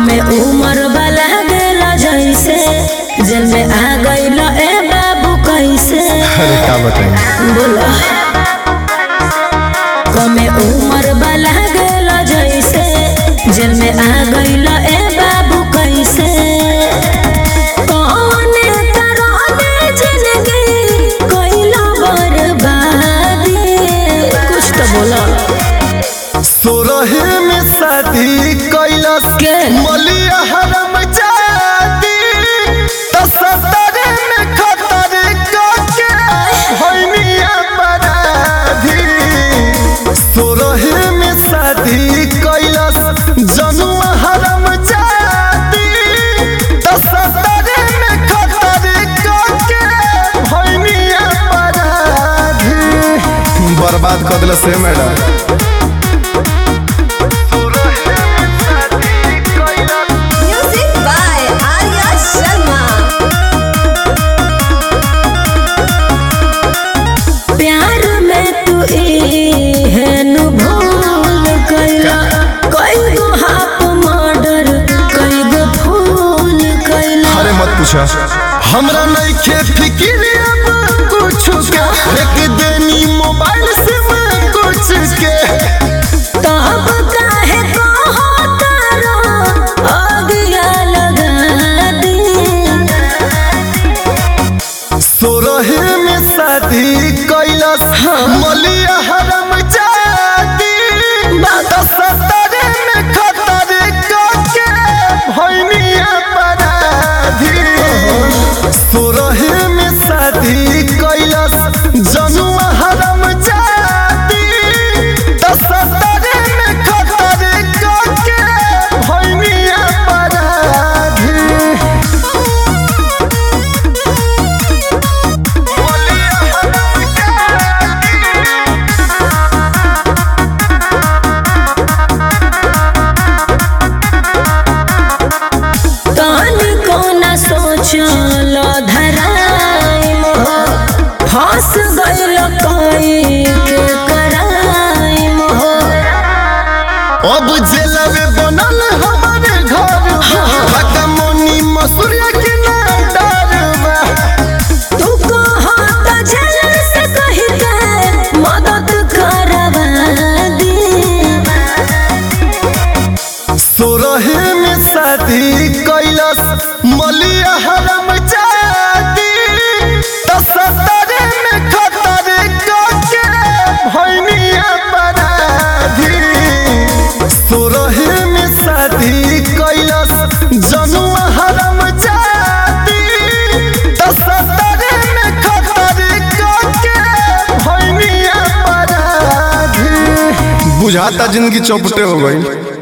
कमे उम्र वाला गेला जैसे जेल में आ गइल ए बाबू कैसे अरे का बताई बोलो कमे उम्र वाला गेला जैसे जेल में आ गइल ए बाबू कैसे कौने तरह दे जिंदगी कइला बर्बादी कुछ तो बोलो सोरहे में शादी कैलस के? मलिया हरम जाती तो सतरे में खतर के होइनिया बराधी सोरहे में शादी कैलस जनुआ हरम जाती तो सतरे में खतर के होइनिया बराधी बर्बाद कर दिल से madam Music by Arya Sharma. प्यार में तू एहन भूल कैला कई गो हाफ मर्डर कई गो फूल कैला अरे मत पूछा हमरा नहीं खे फिक्र अब कुछ के एक देनी मोबाइल से मैं कुछ के तब काहे कहो तारा अगिया लगा दी सोरहे में शादी कैलस मलिया हरम जाती बात सतरे में खतर के भैनिया पराधी सोरहे में शादी कैलस जनुआ हरम जाती तो सतरे में खतर के भैनिया पराधी कान को न सोचल धराई मोह फंस गइल कई के कराई मोह अब जेलवे बनल हमारे घर बका मोनी मसूरिया के ना डरवा तू कहत झलर से कही के मदद करवा दी सोरहे में शादी कैलस मलिया हरम जाती तो सतरे में खतर के भैनिया पराधी सोरहे में शादी कैलस जनुआ हरम जाती तो सतरे में खतर के भैनिया पराधी बुझाता जिंदगी चौपटे हो गई